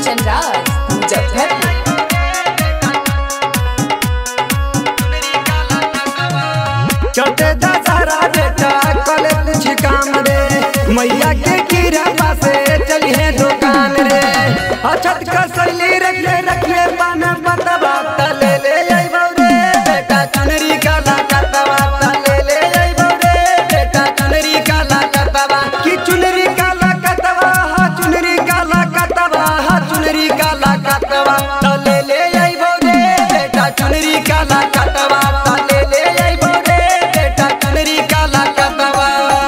कंचन राज मुजफ्फरपुर चटे दशहरा बेटा कले कुछ काम रे मैया के कीरा से चलिए दुकान रे अछत का सैली रखले रखले पान बतवा तले ले अइबौ रे बेटा चुनरी काला कतवा तले ले अइबौ रे बेटा चुनरी काला कतवा की चुनरी काला कतवा हा चुनरी काला कतवा हा चुनरी काला कतवा तले ले अइबौ रे बेटा चुनरी काला कतवा तले ले अइबौ रे बेटा चुनरी काला कतवा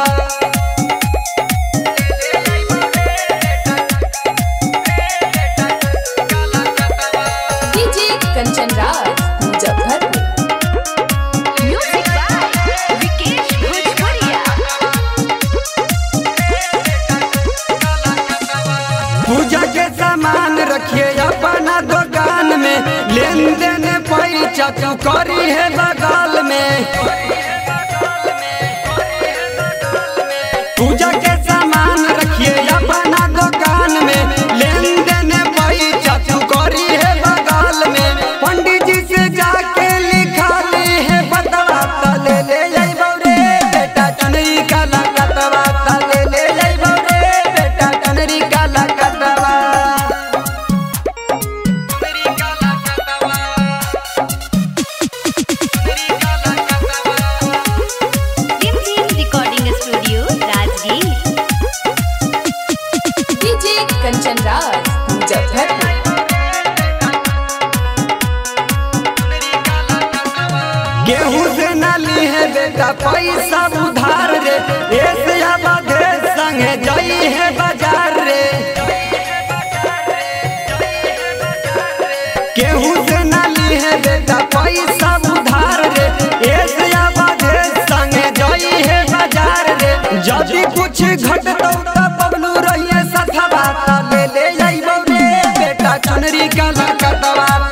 DJ Kanchan Raj Muzaffarpur music by Vikesh Bhojpuriya पूजा के सामान रखिए अपना दुकान में लेन देन पैसा तू करी है बगाल में पूजा के सामान रखिए अपना दुकान में लेन देन पैसा तू करी है बगाल में पंडित जी से जाके लिखा ली है बतवा तले ले अइबौ रे बेटा चुनरी काला कतवा तले ले अइबौ रे बेटा चुनरी काला कतवा चुनरी काला कतवा चुनरी काला कतवा टिम टिम recording studio Rajgir DJ Kanchan Raj Muzaffarpur गेहूं से नाली है बेटा पैसा उधार रे ऐसे आबादे संगे जाई है बाजार रे गेहूं से नाली है बेटा पैसा उधार रे ऐसे आबादे संगे जाई है बाजार रे यदि कुछ घटतौ त बबलू रहिए सथवा त ले ले अइबौ रे बेटा चुनरी काला कटवा